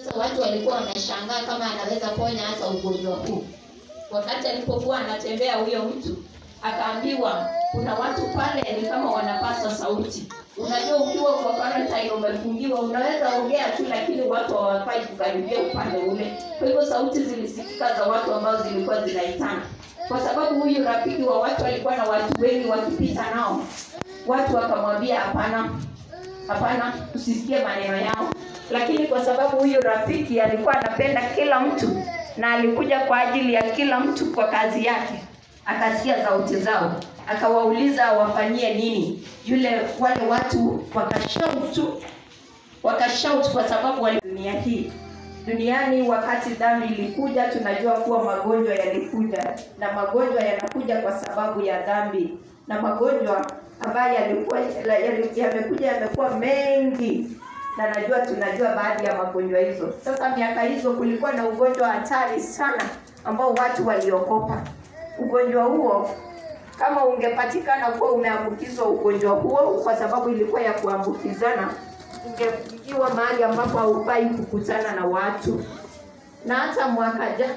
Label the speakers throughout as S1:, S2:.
S1: Sasa watu walikuwa wanashangaa kama anaweza ponya hata ugonjwa huu. Wakati alipokuwa anatembea huyo mtu akaambiwa kuna watu pale ni kama wanapasa sauti. Unajua, ukiwa kwa quarantine umefungiwa, unaweza ongea tu, lakini watu hawafai kukaribia upande ule. Kwa hivyo sauti zilisikika za watu ambao zilikuwa zinaitana, kwa sababu huyu rafiki wa watu alikuwa na watu wengi wakipita nao. Watu wakamwambia hapana, hapana, usisikie maneno yao. Lakini kwa sababu huyu rafiki alikuwa anapenda kila mtu na alikuja kwa ajili ya kila mtu kwa kazi yake, akasikia sauti zao, akawauliza wafanyie nini. Yule wale watu wakashout tu, wakashout kwa sababu wali dunia hii duniani. Wakati dhambi ilikuja, tunajua kuwa magonjwa yalikuja, na magonjwa yanakuja kwa sababu ya dhambi, na magonjwa ambayo yalikuwa yali- yamekuja yamekuwa mengi na najua tunajua baadhi ya magonjwa hizo. Sasa miaka hizo kulikuwa na ugonjwa hatari sana ambao watu waliogopa. Ugonjwa huo kama ungepatikana kuwa umeambukizwa ugonjwa huo, kwa sababu ilikuwa ya kuambukizana, ungefungiwa mahali ambapo haufai kukutana na watu. Na hata mwaka jana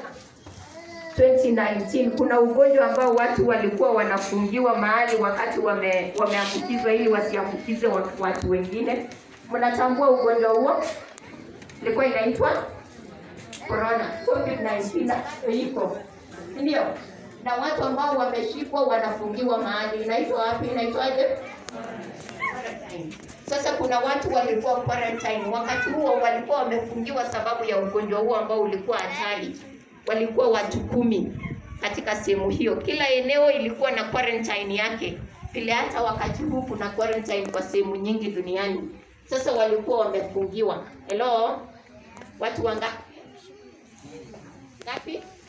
S1: 2019 kuna ugonjwa ambao watu walikuwa wanafungiwa mahali wakati wame, wameambukizwa ili wasiambukize watu, watu wengine. Mnatambua ugonjwa huo? Ilikuwa inaitwa corona, COVID-19 iko ndio, na watu ambao wameshikwa wanafungiwa mahali, inaitwa wapi? Inaitwaje? Quarantine. Sasa kuna watu walikuwa quarantine wakati huo, walikuwa wamefungiwa sababu ya ugonjwa huo ambao ulikuwa hatari. Walikuwa watu kumi katika sehemu hiyo, kila eneo ilikuwa na quarantine yake, vile hata wakati huu kuna quarantine kwa sehemu nyingi duniani. Sasa walikuwa wamefungiwa. Hello, watu wangapi? Ngapi?